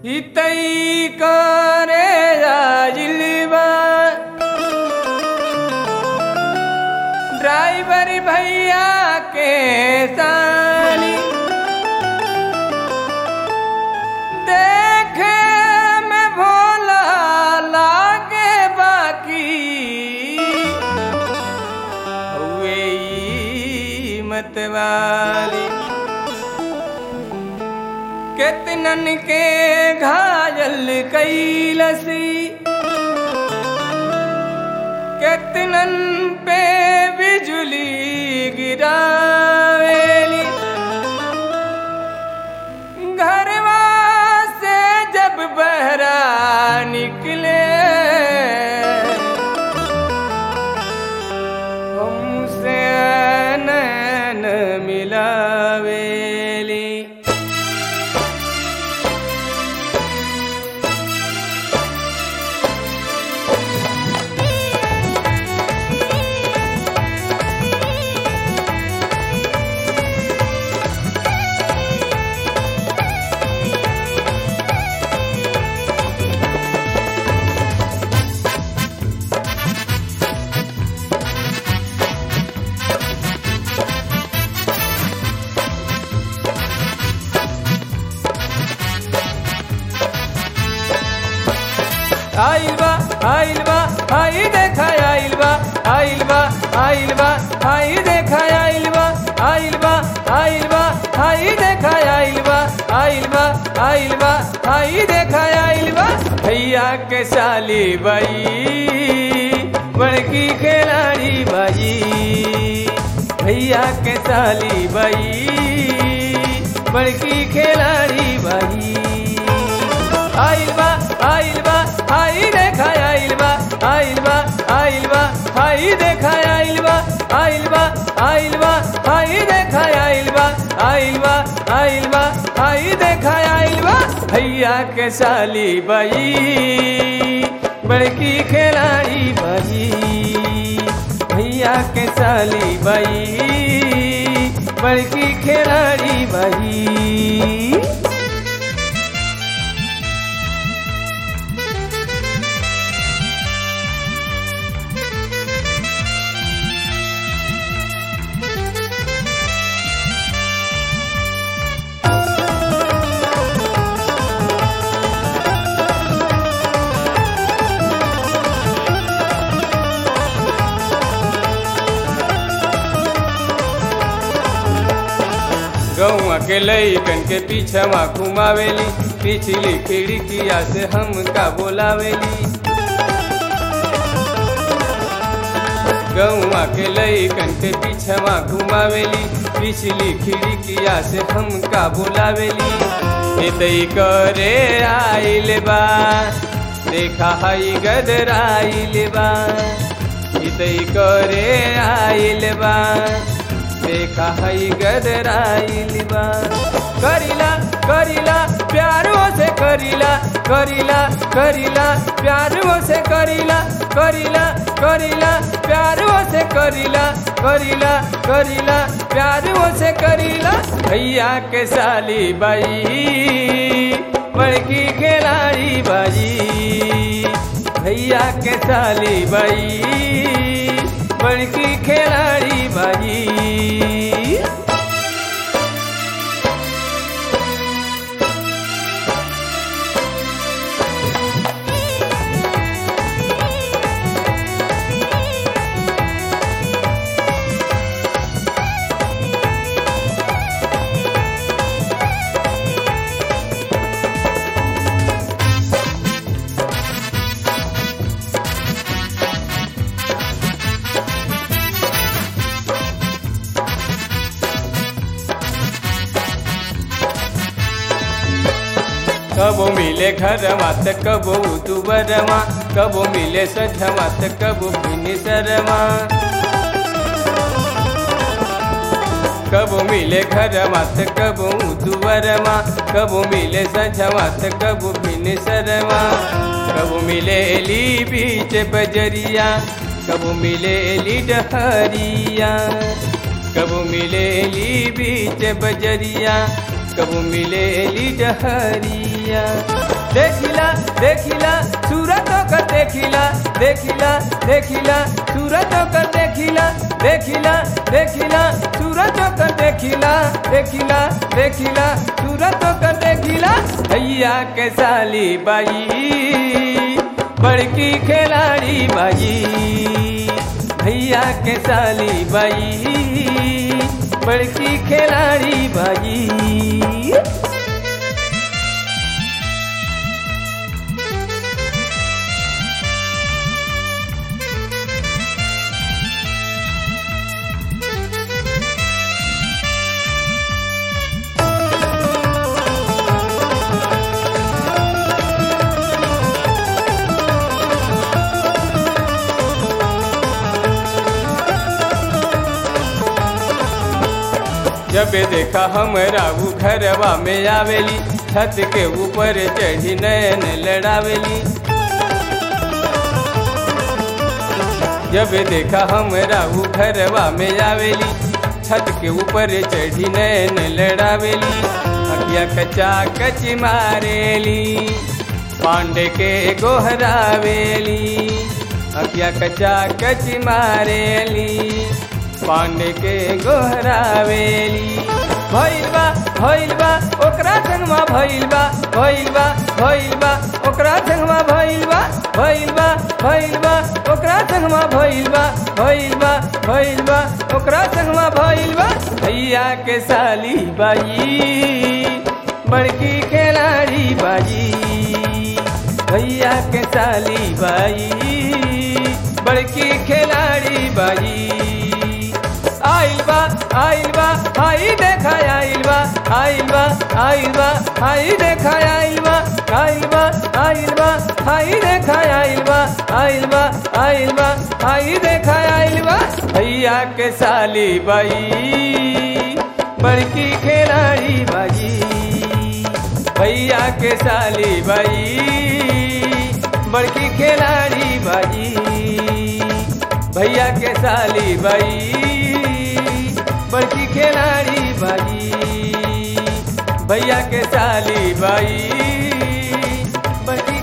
हितई करे राजिलबा ड्राइवर भैया के ताली देखे में भोला लागे बाकी हुए ई मतवाली कितनन के घायल कैलसी कितनन पे बिजली गिरावेली घरवा से जब बहरा निकले हमसे नैन मिलावेली आइल बा आइल बा आई देखा आइल बा आइल बा आइल बा आई देखा आइल बा आइल बा आइल बा आई देखा आइल बा आइल बा आइल बा आई देखा आइल बा भैया के साली बाई बड़की खिलाड़ी बाई भैया के साली बाई बड़की खिलाड़ी बाई आइल बा आइल बा आई देखा आइल बा आइल बा आइल बा आई देखा आइल बा आइल बा आइल बा आई देखा आइल बा आइल बा आइल बा आई देखा आइल बा भैया के साली बाई बड़की खिलाड़ी बाई भैया के साली बाई बड़की खिलाड़ी बाई गौआ के लैकन के पीछवा घुमावेली पिछली खिड़किया से हमका बोलावेली गौआ के लैकन के पीछवा घुमावेली पिछली खिड़किया से हमका बोलावेली हितई करे आइल बा देखा हई गदर आइल बा हितई करे आइल बा देखा हई गदराइल बा करिला करिला प्यारो से करिला करिला करिला प्यारो से करिला करिला करिला प्यारो से करिला करिला करिला प्यारो से करिला भैया के साली बाई बड़की खिलाड़ी बाई भैया के साली बाई बड़की खिलाड़ी बाई कबो मिले घरमा त कबो दुबरमा कबो मिले सझमा त कबो फिनी शरमा कबो मिले घरमा त कबो दुबरमा कबो मिले सझमा त कबो फिनी शरमा कबो मिले ली बीच बजरिया कबो मिले ली डहरिया कबो मिले ली बीच बजरिया कबो मिले ली डहरिया देखिला देखिला सूरत कर देखिला देखिला देखिला सूरत कर देखिला देखिला देखिला सूरत कर देखिला देखिला देखिला सूरत कर देखिला भैया के साली बाई बड़की खिलाड़ी बाई भैया के साली बाई बड़की खिलाड़ी बाई जब देखा हमरा उ घरवा में आवेली छत के ऊपर चढ़ी नैन लड़ावेली जब देखा हमरा उ घरवा में आवेली छत के ऊपर चढ़ी नैन लड़ावेली अखिया कचा कच मारेली पांडे के गोहरावेली अखिया कचा कच मारेली पांडे के गोहरावेली भइल बा भइल बा ओकरा संगमा भइल बा भइल बा भइल बा ओकरा संगमा भइल बा भइल बा भइल बा ओकरा संगमा भइल बा भइल बा भइल बा ओकरा संगमा भइल बा भैया के साली बाई बड़की खिलाड़ी बाई भैया के साली बाई बड़की खिलाड़ी बाई आइल बा आइल बा आई देखा आइल बा आइल बा आइल बा आई देखा आइल बा आइल बा आइल बा आई देखा आइल बा आइल बा आइल बा आई देखा आइल बा भैया के साली बाई बड़की खिलाड़ी बाई भैया के साली बाई बड़की खिलाड़ी बाई भैया के साली बाई बड़की खिलाड़ी बाई भैया के साली बाई बड़की